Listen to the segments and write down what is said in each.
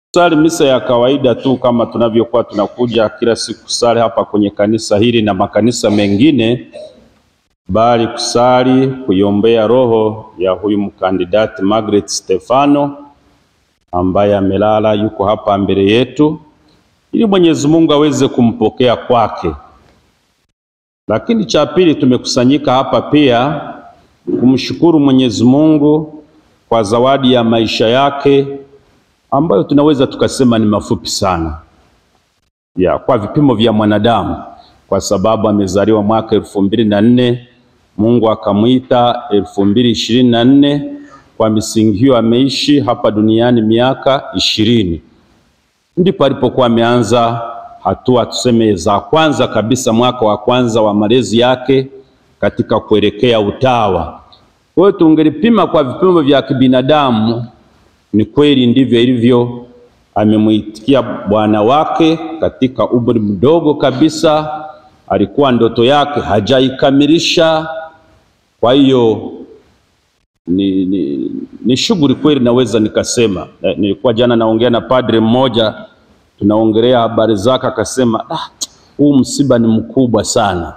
Sali misa ya kawaida tu kama tunavyokuwa tunakuja kila siku kusali hapa kwenye kanisa hili na makanisa mengine, bali kusali kuiombea roho ya huyu mkandidati Margaret Stefano ambaye amelala, yuko hapa mbele yetu, ili Mwenyezi Mungu aweze kumpokea kwake. Lakini cha pili, tumekusanyika hapa pia kumshukuru Mwenyezi Mungu kwa zawadi ya maisha yake ambayo tunaweza tukasema ni mafupi sana ya kwa vipimo vya mwanadamu, kwa sababu amezaliwa mwaka elfu mbili na nne Mungu akamwita elfu mbili ishirini na nne Kwa misingi hiyo ameishi hapa duniani miaka ishirini, ndipo alipokuwa ameanza hatua tuseme za kwanza kabisa, mwaka wa kwanza wa malezi yake katika kuelekea utawa. Kwa hiyo tungelipima kwa vipimo vya kibinadamu ni kweli ndivyo ilivyo. Amemwitikia Bwana wake katika umri mdogo kabisa, alikuwa ndoto yake hajaikamilisha. Kwa hiyo ni, ni, ni shughuli kweli, naweza nikasema. Nilikuwa jana naongea na padre mmoja, tunaongelea habari zake, akasema ah, huu msiba ni mkubwa sana,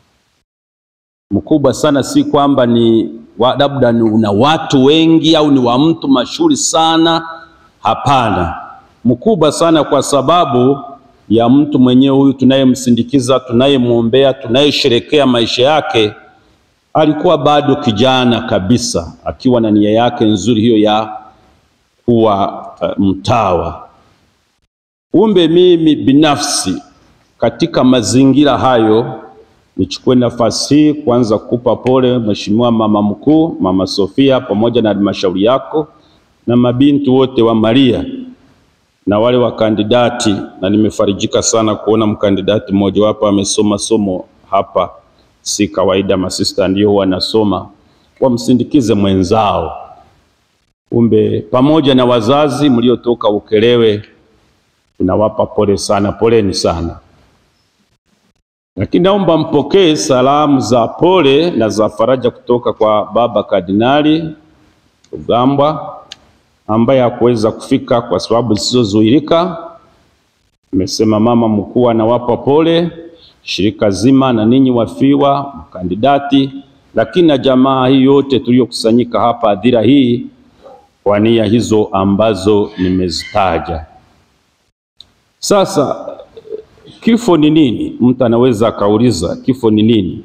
mkubwa sana, si kwamba ni labda ni una watu wengi au ni wa mtu mashuhuri sana. Hapana, mkubwa sana kwa sababu ya mtu mwenyewe huyu tunayemsindikiza, tunayemwombea, tunayesherekea maisha yake. Alikuwa bado kijana kabisa, akiwa na nia yake nzuri hiyo ya kuwa uh, mtawa. Kumbe mimi binafsi katika mazingira hayo nichukue nafasi hii kwanza kukupa pole Mheshimiwa Mama Mkuu, Mama Sofia, pamoja na halmashauri yako na mabinti wote wa Maria na wale wakandidati, na nimefarijika sana kuona mkandidati mmoja wapo amesoma somo hapa. Si kawaida, masista ndio huwa wanasoma, wamsindikize mwenzao. Kumbe pamoja na wazazi mliotoka Ukelewe, tunawapa pole sana, poleni sana lakini naomba mpokee salamu za pole na za faraja kutoka kwa Baba Kardinali Rugambwa ambaye hakuweza kufika kwa sababu zisizozuilika. Amesema mama mkuu anawapa pole shirika zima na ninyi wafiwa mkandidati, lakini na jamaa hii yote tuliyokusanyika hapa adhira hii kwa nia hizo ambazo nimezitaja. Sasa Kifo ni nini? Mtu anaweza akauliza kifo ni nini?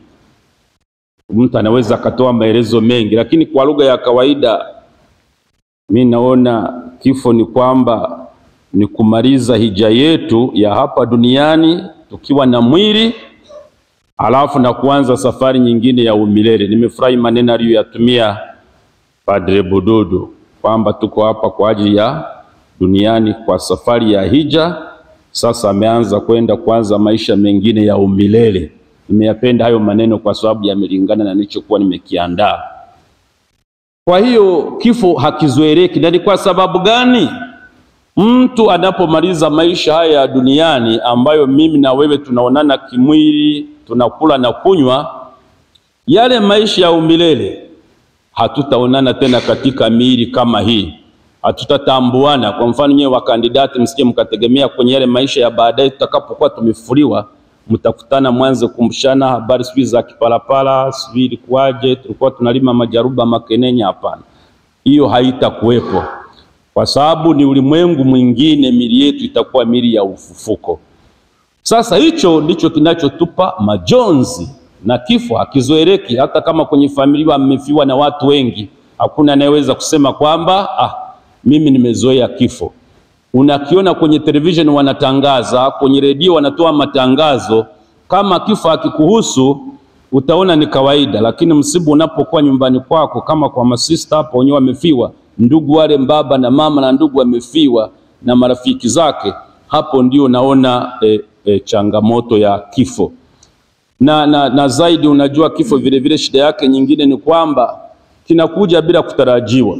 Mtu anaweza akatoa maelezo mengi, lakini kwa lugha ya kawaida mi naona kifo ni kwamba ni kumaliza hija yetu ya hapa duniani tukiwa na mwili, alafu na kuanza safari nyingine ya umilele. Nimefurahi maneno aliyoyatumia Padre Bududu kwamba tuko hapa kwa ajili ya duniani kwa safari ya hija sasa ameanza kwenda kuanza maisha mengine ya umilele. Nimeyapenda hayo maneno kwa sababu yamelingana na nilichokuwa nimekiandaa. Kwa hiyo kifo hakizoeleki. Na ni kwa sababu gani? Mtu anapomaliza maisha haya ya duniani ambayo mimi na wewe tunaonana kimwili, tunakula na kunywa, yale maisha ya umilele hatutaonana tena katika miili kama hii hatutatambuana. Kwa mfano, nyewe wakandidati, msije mkategemea kwenye yale maisha ya baadaye, tutakapokuwa tumefuliwa, mtakutana mwanze kumshana habari sijui za kipalapala, sijui ilikuwaje, tulikuwa tunalima majaruba makenenya. Hapana, hiyo haitakuwepo kwa sababu ni ulimwengu mwingine. Mili yetu itakuwa mili ya ufufuko. Sasa hicho ndicho kinachotupa majonzi, na kifo hakizoeleki. Hata kama kwenye familia mmefiwa na watu wengi, hakuna anayeweza kusema kwamba ah, mimi nimezoea kifo. Unakiona kwenye television wanatangaza, kwenye redio wanatoa matangazo. Kama kifo hakikuhusu utaona ni kawaida, lakini msiba unapokuwa nyumbani kwako, kama kwa masista hapo wenyewe wamefiwa, ndugu wale baba na mama na ndugu wamefiwa na marafiki zake, hapo ndio naona e, e, changamoto ya kifo na, na, na zaidi, unajua kifo vile vile shida yake nyingine ni kwamba kinakuja bila kutarajiwa.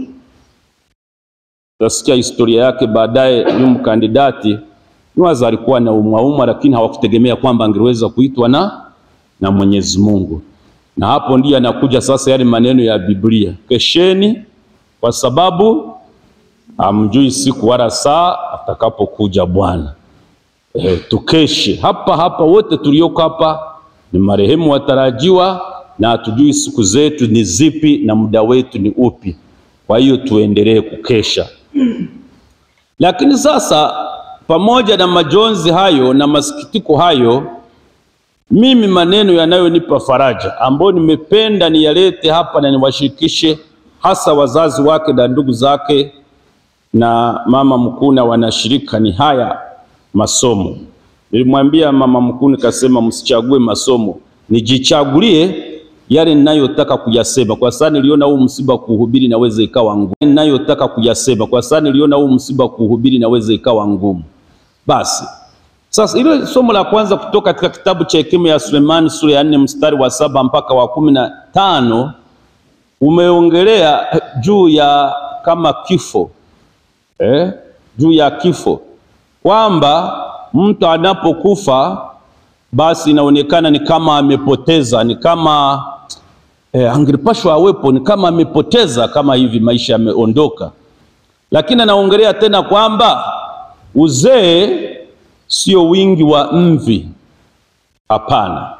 Utasikia historia yake baadaye. Huyu mkandidati niwaza alikuwa na umwaumwa, lakini hawakutegemea kwamba angeweza kuitwa na, na Mwenyezi Mungu, na hapo ndiyo anakuja sasa yale maneno ya Biblia, kesheni kwa sababu hamjui siku wala saa atakapokuja Bwana. E, tukeshe hapa hapa, wote tulioko hapa ni marehemu watarajiwa, na hatujui siku zetu ni zipi na muda wetu ni upi. Kwa hiyo tuendelee kukesha. Lakini sasa, pamoja na majonzi hayo na masikitiko hayo, mimi maneno yanayonipa faraja ambayo nimependa niyalete hapa na niwashirikishe hasa wazazi wake na ndugu zake na mama mkuu na wanashirika ni haya masomo. Nilimwambia mama mkuu nikasema, msichague masomo, nijichagulie yale ninayotaka kuyasema, kwa sababu niliona huu msiba kuhubiri naweza ikawa ngumu. Ninayotaka kuyasema, kwa sababu niliona huu msiba kuhubiri naweza ikawa ngumu. Basi sasa, ile somo la kwanza kutoka katika kitabu cha Hekima ya Sulemani sura ya nne mstari wa saba mpaka wa kumi na tano umeongelea juu ya kama kifo eh, juu ya kifo kwamba mtu anapokufa basi inaonekana ni kama amepoteza, ni kama eh, angelipashwa awepo, ni kama amepoteza, kama hivi maisha yameondoka. Lakini anaongelea tena kwamba uzee sio wingi wa mvi. Hapana,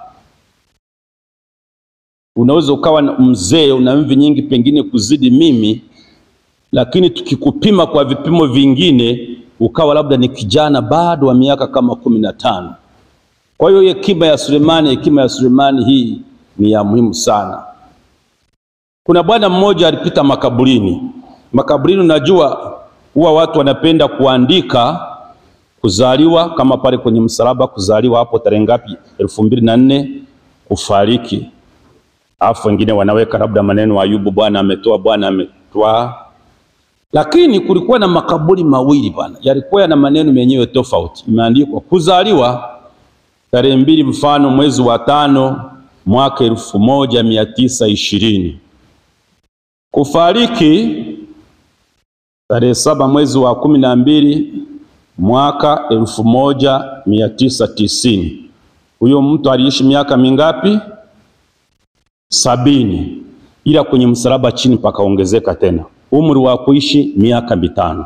unaweza ukawa mzee una mvi nyingi, pengine kuzidi mimi, lakini tukikupima kwa vipimo vingine ukawa labda ni kijana bado wa miaka kama kumi na tano. Kwa hiyo hekima ya Sulemani, hekima ya Sulemani hii ni ya muhimu sana. Kuna bwana mmoja alipita makaburini. Makaburini, unajua huwa watu wanapenda kuandika kuzaliwa, kama pale kwenye msalaba, kuzaliwa hapo tarehe ngapi, elfu mbili na nne, kufariki, alafu wengine wanaweka labda maneno Ayubu, Bwana ametoa, Bwana ametoa lakini kulikuwa na makaburi mawili bwana, yalikuwa yana maneno yenyewe tofauti. Imeandikwa kuzaliwa tarehe mbili mfano mwezi wa tano mwaka elfu moja mia tisa ishirini kufariki tarehe saba mwezi wa kumi na mbili mwaka elfu moja mia tisa tisini. Huyo mtu aliishi miaka mingapi? Sabini, ila kwenye msalaba chini pakaongezeka tena umri wa kuishi miaka mitano.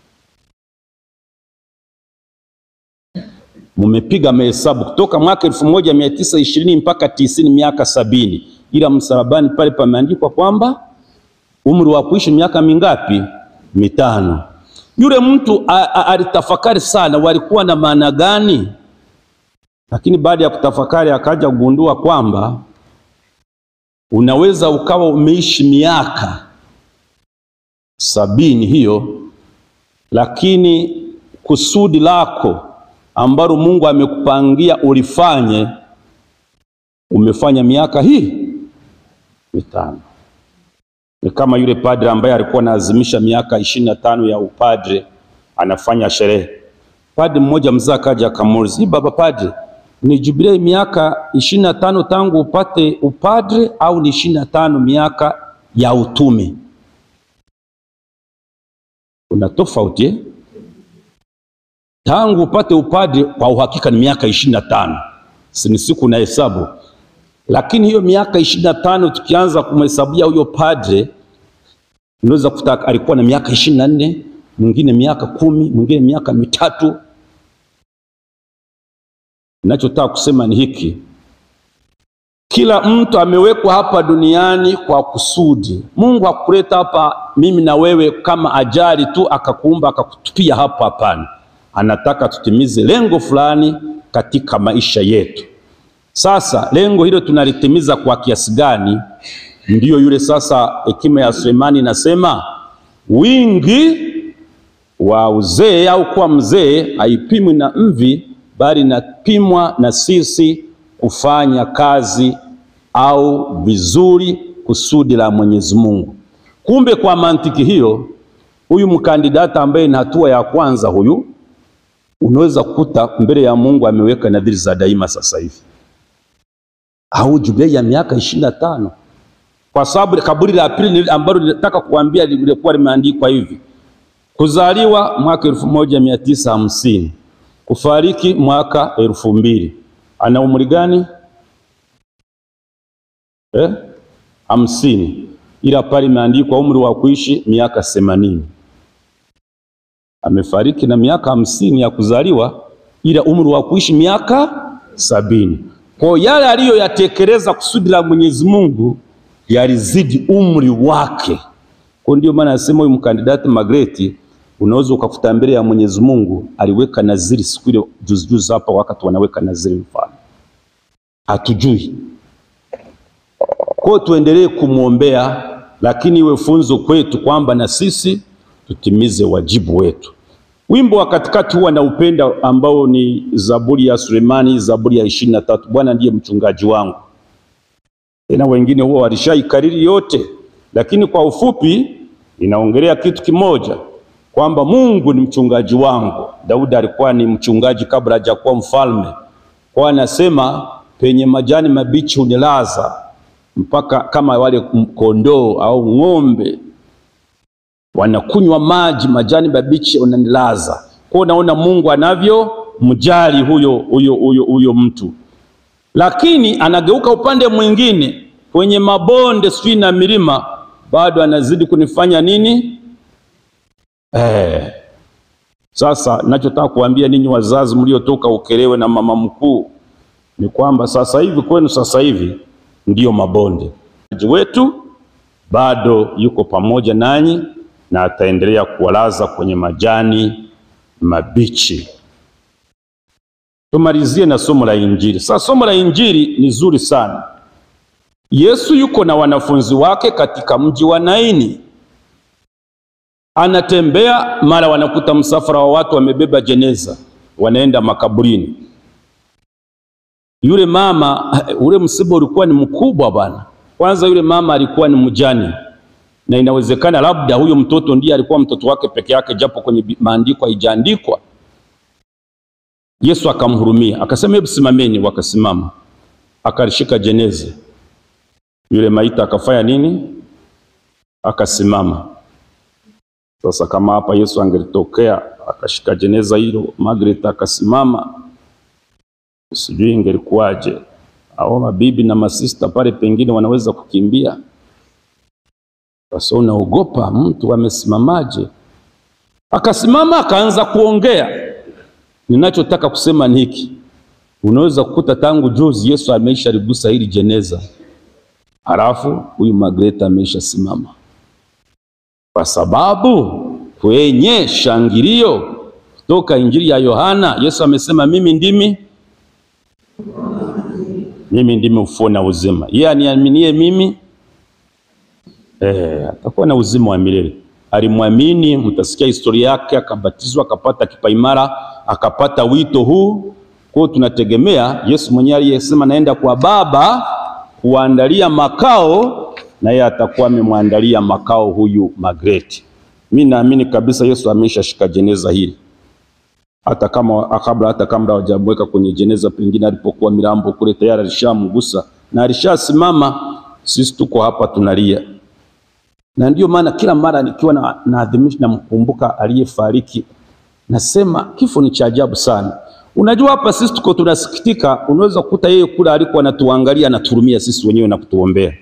Mumepiga mahesabu kutoka mwaka elfu moja mia tisa ishirini mpaka tisini, miaka sabini, ila msalabani pale pameandikwa kwamba umri wa kuishi miaka mingapi? Mitano. Yule mtu alitafakari sana, walikuwa na maana gani? Lakini baada ya kutafakari akaja kugundua kwamba unaweza ukawa umeishi miaka sabini hiyo, lakini kusudi lako ambalo Mungu amekupangia ulifanye, umefanya miaka hii mitano. Ni kama yule padre ambaye alikuwa anaazimisha miaka ishirini na tano ya upadre, anafanya sherehe. Padre mmoja mzee akaja akamuuliza, baba padre, ni jubilei miaka ishirini na tano tangu upate upadre au ni ishirini na tano miaka ya utume? Kuna tofauti eh? Tangu upate upadre kwa uhakika ni miaka ishirini na tano si siku na hesabu, lakini hiyo miaka ishirini na tano tukianza kumhesabia huyo padre, unaweza kuta alikuwa na miaka ishirini na nne mwingine miaka kumi mwingine miaka mitatu. Ninachotaka kusema ni hiki, kila mtu amewekwa hapa duniani kwa kusudi. Mungu hakuleta hapa mimi na wewe kama ajali tu akakuumba akakutupia hapa, hapana. Anataka tutimize lengo fulani katika maisha yetu. Sasa lengo hilo tunalitimiza kwa kiasi gani? Ndiyo yule sasa, hekima ya Sulemani inasema wingi wa uzee au kuwa mzee haipimwi na mvi, bali inapimwa na sisi kufanya kazi au vizuri kusudi la Mwenyezi Mungu. Kumbe kwa mantiki hiyo, huyu mkandidata ambaye ni hatua ya kwanza, huyu unaweza kukuta mbele ya Mungu ameweka nadhiri za daima sasa hivi au jubilei ya miaka ishirini na tano kwa sababu kaburi la pili ambalo nilitaka kuambia lilikuwa limeandikwa hivi: kuzaliwa mwaka elfu moja mia tisa hamsini kufariki mwaka elfu mbili Ana umri gani? Eh, hamsini, ila pale imeandikwa umri wa kuishi miaka themanini. amefariki na miaka hamsini ya kuzaliwa, ila umri wa kuishi miaka sabini. Kwa yale aliyoyatekeleza kusudi la Mwenyezi Mungu yalizidi umri wake. Kwa ndio maana nasema huyu mkandidati Magreti unaweza ukakuta mbele ya Mwenyezi Mungu aliweka naziri siku ile juzi juzi hapa, wakati wanaweka naziri, mfano hatujui. Kwa tuendelee kumwombea, lakini iwe funzo kwetu kwamba na sisi tutimize wajibu wetu. Wimbo wa katikati huwa na upenda ambao ni Zaburi ya Sulemani, Zaburi ya ishirini na tatu, Bwana ndiye mchungaji wangu. Tena wengine huwa walishaikariri yote, lakini kwa ufupi inaongelea kitu kimoja kwamba Mungu ni mchungaji wangu. Daudi alikuwa ni mchungaji kabla hajakuwa mfalme, kwa anasema penye majani mabichi hunilaza, mpaka kama wale kondoo au ng'ombe wanakunywa maji, majani mabichi unanilaza. Kwa naona Mungu anavyo mjali huyo, huyo, huyo, huyo mtu, lakini anageuka upande mwingine kwenye mabonde sijui na milima, bado anazidi kunifanya nini? Eh, sasa nachotaka kuambia ninyi wazazi mliotoka Ukerewe na mama mkuu ni kwamba sasa hivi kwenu, sasa hivi ndiyo mabonde wetu bado yuko pamoja nanyi na ataendelea kuwalaza kwenye majani mabichi. Tumalizie na somo la Injili. Sasa somo la Injili ni zuri sana. Yesu yuko na wanafunzi wake katika mji wa Naini, anatembea, mara wanakuta msafara wa watu wamebeba jeneza, wanaenda makaburini. Yule mama, ule msiba ulikuwa ni mkubwa bwana. Kwanza yule mama alikuwa ni mjane na inawezekana labda huyo mtoto ndiye alikuwa mtoto wake peke yake, japo kwenye maandiko haijaandikwa. Yesu akamhurumia akasema, hebu simameni. Wakasimama, akalishika jeneza. Yule maiti akafanya nini? Akasimama. Sasa kama hapa Yesu angelitokea akashika jeneza hilo, Margaret akasimama, sijui ingelikuwaje? Au mabibi na masista pale pengine wanaweza kukimbia sasa unaogopa mtu amesimamaje? Akasimama akaanza kuongea. Ninachotaka kusema ni hiki, unaweza kukuta tangu juzi Yesu ameisha ligusa hili jeneza, halafu huyu Magreta ameisha simama, kwa sababu kwenye shangilio kutoka Injili ya Yohana Yesu amesema mimi ndimi mimi ndimi ufufuo na uzima, yeye aniaminie mimi Eh, atakuwa na uzima wa milele. Alimwamini, mtasikia historia yake, akabatizwa, akapata kipaimara, akapata wito huu. Kwa tunategemea Yesu mwenyewe aliyesema naenda kwa Baba kuandalia makao, na yeye atakuwa amemwandalia makao huyu Magreti. Mimi naamini kabisa Yesu ameshashika jeneza hili, hata kama kabla, hata kabla hawajamweka kwenye jeneza, pengine alipokuwa milambo kule tayari alishamgusa na alishasimama. Sisi tuko hapa tunalia na ndiyo maana kila mara nikiwa na naadhimisha namkumbuka aliyefariki, nasema kifo ni cha ajabu sana. Unajua, hapa sisi tuko tunasikitika, unaweza kukuta yeye kule alikuwa anatuangalia anaturumia sisi wenyewe na kutuombea.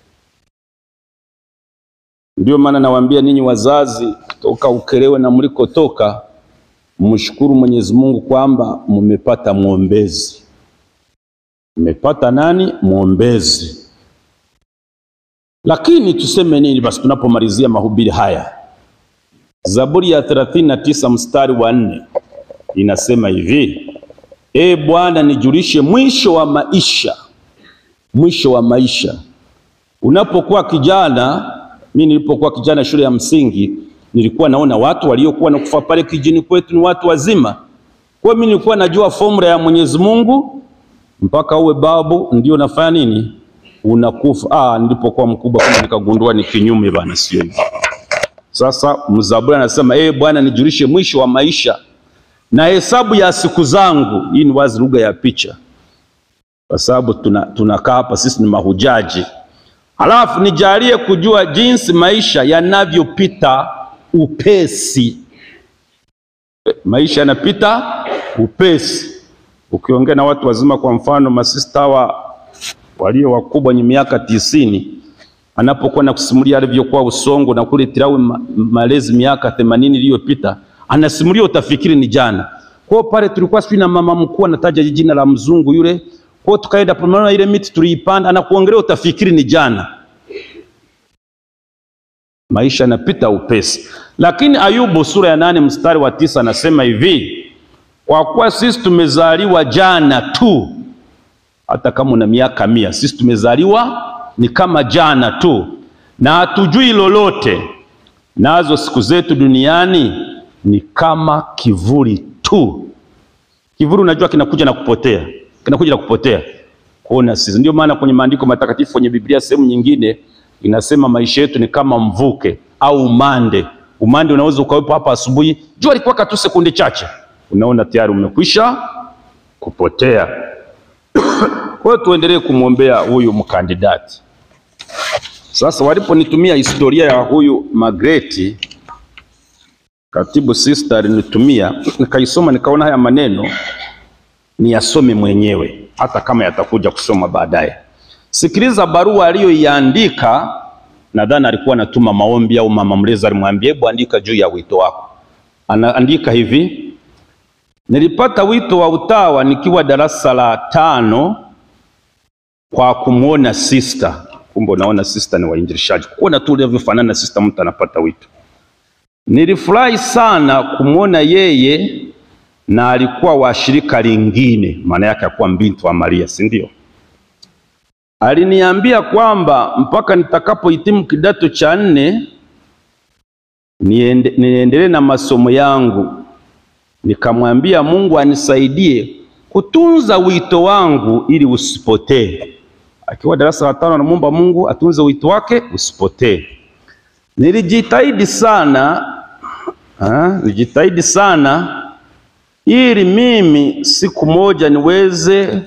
Ndiyo maana nawaambia ninyi wazazi toka Ukerewe na mlikotoka, mshukuru Mwenyezi Mungu kwamba mmepata mwombezi. Mmepata nani? Mwombezi. Lakini tuseme nini basi tunapomalizia mahubiri haya? Zaburi ya 39 mstari wa nne inasema hivi: E Bwana, nijulishe mwisho wa maisha, mwisho wa maisha. Unapokuwa kijana, mimi nilipokuwa kijana shule ya msingi, nilikuwa naona watu waliokuwa nakufa pale kijini kwetu ni watu wazima. Kwa hiyo mimi nilikuwa najua formula ya Mwenyezi Mungu, mpaka uwe babu ndio nafanya nini unakufa. Ah, nilipokuwa mkubwa kama nikagundua ni kinyume bana, sio hivyo. Sasa mzaburi anasema eh, Bwana nijulishe mwisho wa maisha na hesabu ya siku zangu. Hii ni wazi lugha ya picha, kwa sababu tunakaa tuna hapa sisi ni mahujaji. Halafu nijalie kujua jinsi maisha yanavyopita upesi. Maisha yanapita upesi. Ukiongea na watu wazima, kwa mfano masista hawa walio wakubwa wenye miaka tisini, anapokuwa na kusimulia alivyokuwa Usongo na kule Tirawe ma malezi miaka themanini iliyopita, anasimulia utafikiri ni jana. Kwa pale tulikuwa sisi na mama mkuu anataja jina la mzungu yule, kwa tukaenda pamoja, ile miti tuliipanda, anakuongelea utafikiri ni jana. Maisha yanapita upesi, lakini Ayubu sura ya nane mstari wa tisa anasema hivi, kwa kuwa sisi tumezaliwa jana tu, hata kama una miaka mia, sisi tumezaliwa ni kama jana tu, na hatujui lolote, nazo siku zetu duniani ni kama kivuli tu. Kivuli unajua kinakuja na kupotea, kinakuja na kupotea. Kuona sisi, ndio maana kwenye maandiko matakatifu, kwenye Biblia sehemu nyingine inasema maisha yetu ni kama mvuke au umande. Umande unaweza ukawepo hapa asubuhi, jua likuwaka tu sekunde chache, unaona tayari umekwisha kupotea. Kwa hiyo tuendelee kumwombea huyu mkandidati. Sasa waliponitumia historia ya huyu Magreti, katibu sister alinitumia, nikaisoma, nikaona haya maneno niyasome mwenyewe, hata kama yatakuja kusoma baadaye. Sikiliza barua aliyoiandika. Nadhani alikuwa anatuma maombi au mama mlezi alimwambia, hebu andika juu ya wito wako. Anaandika hivi: nilipata wito wa utawa nikiwa darasa la tano kwa kumwona sister. Kumbe unaona sister ni wainjilishaji, kuona tu ulivyofanana na sister, mtu anapata wito. Nilifurahi sana kumwona yeye, na alikuwa wa shirika lingine, maana yake akuwa mbinti wa Maria, si ndio? Aliniambia kwamba mpaka nitakapohitimu kidato cha nne niende, niendelee na masomo yangu. Nikamwambia Mungu anisaidie kutunza wito wangu ili usipotee. Akiwa darasa la tano, anamwomba Mungu atunze wito wake usipotee. Nilijitahidi sana ha, nilijitahidi sana ili mimi siku moja niweze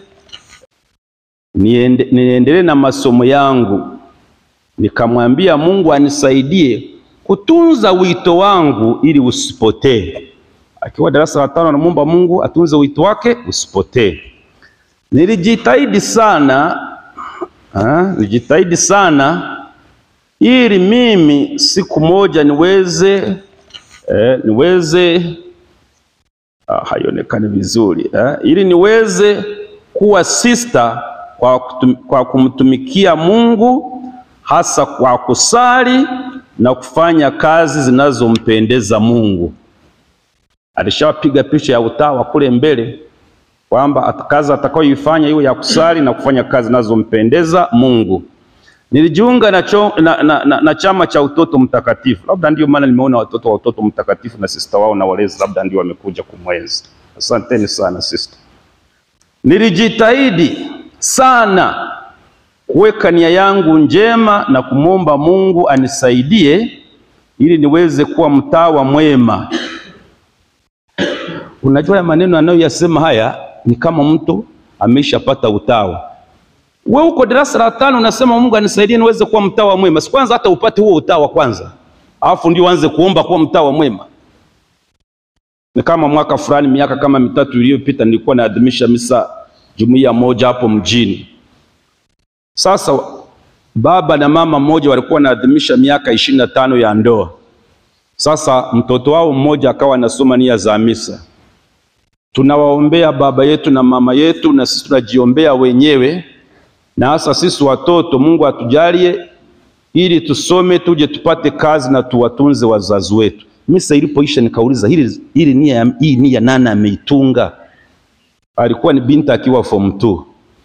niende, niendelee na masomo yangu. Nikamwambia Mungu anisaidie kutunza wito wangu ili usipotee. Akiwa darasa la tano, anamwomba Mungu atunze wito wake usipotee. Nilijitahidi sana ha, nilijitahidi sana ili mimi siku moja niweze eh, niweze ah, haionekani vizuri eh, ili niweze kuwa sister kwa, kutum, kwa kumtumikia Mungu hasa kwa kusali na kufanya kazi zinazompendeza Mungu. Alishapiga picha ya utawa kule mbele kwamba kazi atakayoifanya iwe ya kusali na kufanya kazi zinazompendeza Mungu. Nilijiunga na, cho, na, na, na, na chama cha utoto mtakatifu, labda ndio maana nimeona watoto wa utoto mtakatifu na sister wao na walezi, labda ndio wamekuja kumwenzi. Asanteni sana sister. Nilijitahidi sana kuweka nia yangu njema na kumwomba Mungu anisaidie ili niweze kuwa mtawa mwema. Unajua ya maneno anayoyasema haya ni kama mtu ameshapata utawa. We uko darasa la tano unasema Mungu anisaidie niweze kuwa mtawa mwema. Si kwanza hata upate huo utawa kwanza, alafu ndio uanze kuomba kuwa mtawa mwema. Ni kama mwaka fulani, miaka kama mitatu iliyopita, nilikuwa naadhimisha misa jumuiya moja hapo mjini. Sasa baba na mama mmoja walikuwa wanaadhimisha miaka ishirini na tano ya ndoa. Sasa mtoto wao mmoja akawa anasoma nia za misa. Tunawaombea baba yetu na mama yetu, na sisi tunajiombea wenyewe, na hasa sisi watoto, Mungu atujalie ili tusome, tuje tupate kazi na tuwatunze wazazi wetu. Misa ilipoisha nikauliza, hili hili nia hii nia nani ameitunga? Alikuwa ni binti akiwa form 2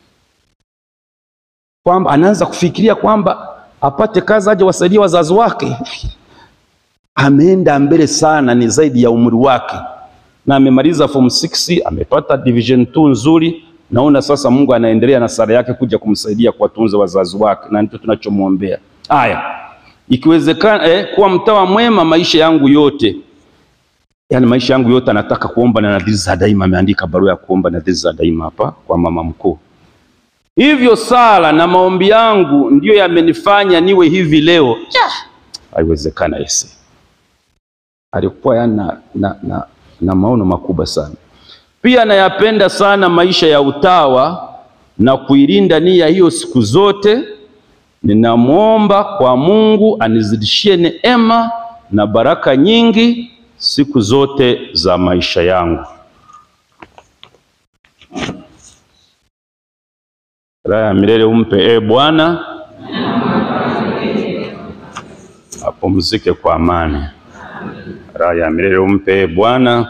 kwamba anaanza kufikiria kwamba apate kazi aje wasaidie wazazi wake. Ameenda mbele sana, ni zaidi ya umri wake, na amemaliza form 6 amepata division 2 nzuri. Naona sasa Mungu anaendelea na sala yake kuja kumsaidia kuwatunza wazazi wake, na ndicho tunachomwombea. Haya, ikiwezekana eh, kuwa mtawa mwema maisha yangu yote, yaani maisha yangu yote anataka kuomba na nadhiri za daima. Ameandika barua ya kuomba nadhiri za daima hapa kwa mama mkuu. Hivyo sala na maombi yangu ndiyo yamenifanya niwe hivi leo. Haiwezekana ese. Alikuwa yana na, na, na maono makubwa sana. Pia nayapenda sana maisha ya utawa na kuilinda nia hiyo siku zote. Ninamwomba kwa Mungu anizidishie neema na baraka nyingi siku zote za maisha yangu. Raha ya milele umpe e Bwana, apumzike kwa amani. Raha ya milele umpe e Bwana,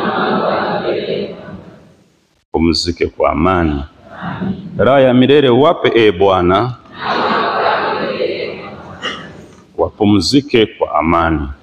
apumzike kwa amani. Raha ya milele wape e Bwana, wapumzike kwa amani.